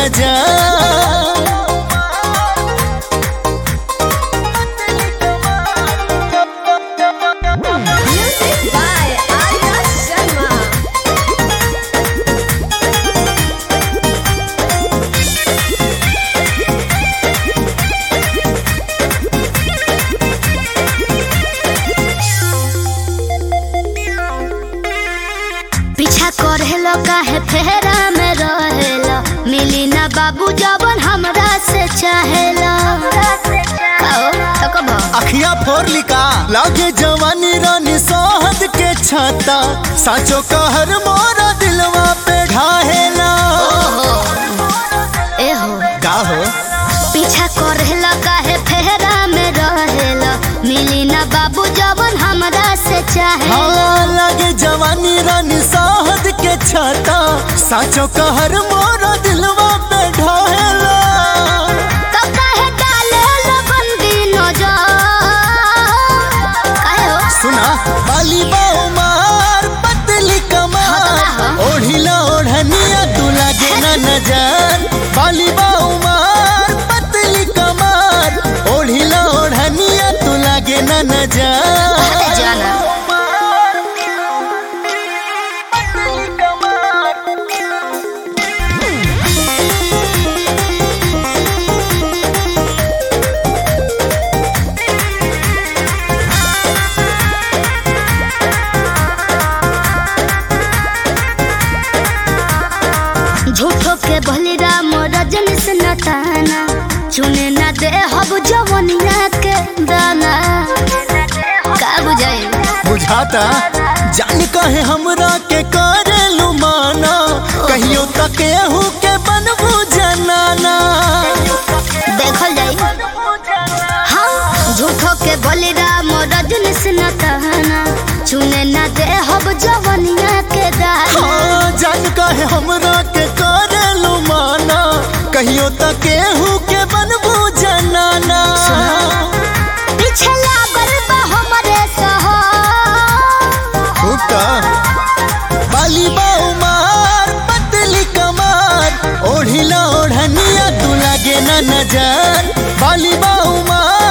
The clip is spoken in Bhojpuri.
नजर Music by Arya Sharma. पीछा करेलो काहे फेरा में रहेलो मिली ना बाबू जवन हमरा से चाहेलो आओ थको भा अखिया फोर लिका लागे जवानी रानी सोहद के छाता साचो कहर मोरा दिलवा पे ढाहेला ए हो का हो पीछा करेलो काहे फेरा में रहेलो मिली ना बाबू जवन हमरा से चाहेलो हाँ लागे जवानी रानी सोहद के छाता साचो कहर मोरा दिलवा पे ढाहेला तो काहे डालेलो बंदी नजर काहे हो सुना बाली बाऊ मार पतली कमार हाँ। ओढ़िला ओढ़निया तू लागे ना नजर बाली बाऊ मार पतली कमार ओढ़िला ओढ़निया तू लागे ना नजर अरे जाना झूठो के बलिरा मोरा जनिस नताना चुने ना दे हब जवनिया के दाना का बुझाई बुझाता जान कहे हमरा के करे लुमाना कहियो तक एहू के बनबू जनाना देखल जाई हाँ झूठो के बलिरा मोरा जनिस नताना चुने ना दे हब जवनिया के दाना हाँ, जान कहे हमरा के करे लुमाना कहियो तक एहू के बनबू जनाना पीछे लागल बा हमरे सहा हुक्का बाली बाऊ मार पतली कमार ओढ़िला ओढ़निया तू लागे ना नजर बाली बाऊ मार